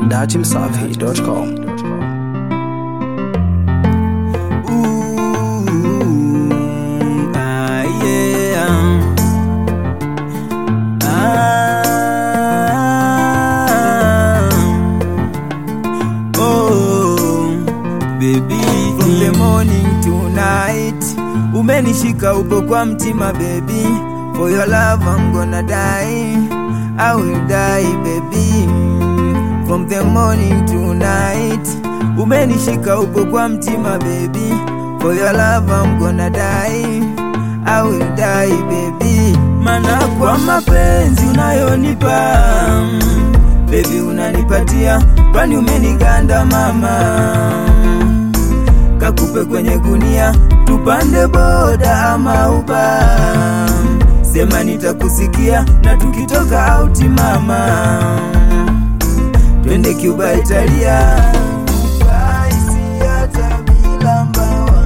dachimsafi.com. Ooh, ah, yeah. Ah, oh, baby. From the morning to night umenishika upo kwa mtima baby for your love I'm gonna die I will die baby from the morning to night umenishika upo kwa mtima baby for your love I'm gonna die I will die baby mana kwa mapenzi unayonipa baby unanipatia kwani umeniganda mama kakupe kwenye gunia tupande boda ama uba sema nitakusikia na tukitoka auti mama twende Cuba Italia Raisi hata bila mbawa.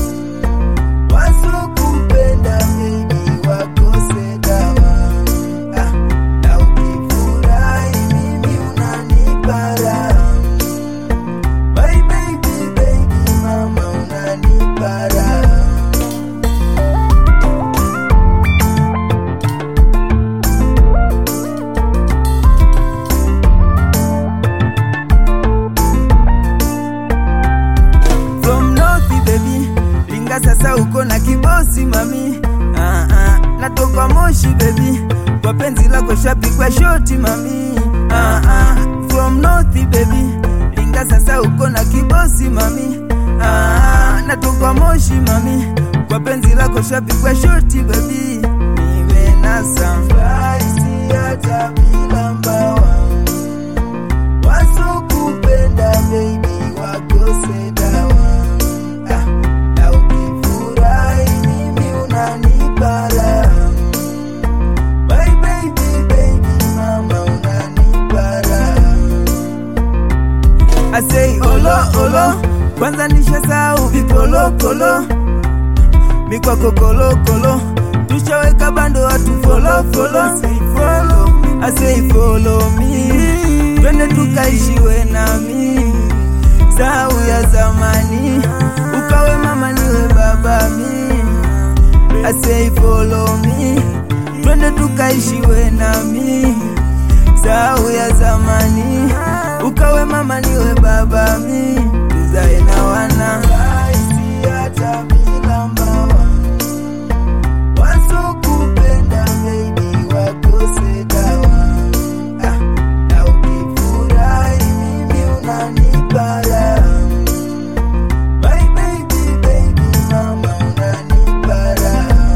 Wasokupenda baby wakose dawa. Ah, na ukifurahi mimi unanipa raha. My baby, baby, mama unanipa raha. From north baby, linga sasa uko na kibosi mami. Ah, ah, natoka Moshi baby, kwa penzi lako shapigwa shoti mami. Ah, ah, from north baby, linga sasa uko na kibosi mami. Ah, natoka Moshi mami, kwa penzi lako shapigwa shoti baby. Nimenasa fly hata bila mbawa wasokupenda baby wakose dawa ah, na ukifurahi mimi unanipa raha My baby, baby, mama unanipa raha I say olo olo kwanza nishasahau vipolopolo mikwako kolokolo tushaweka bando watu follow follow say follow I say follow me twende tukaishiwe nami sahau ya zamani ukawe mama niwe baba mi I say follow me twende tukaishiwe nami sahau ya zamani ukawe mama niwe baba mi tuzae na wana Raisi hata bila mbawa wasokupenda baby wakose dawa ah, na ukifurahi mimi unanipa raha My baby, baby, mama unanipa raha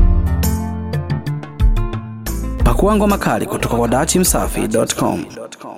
Pakua ngoma kali kutoka kwa dachimsafi.com.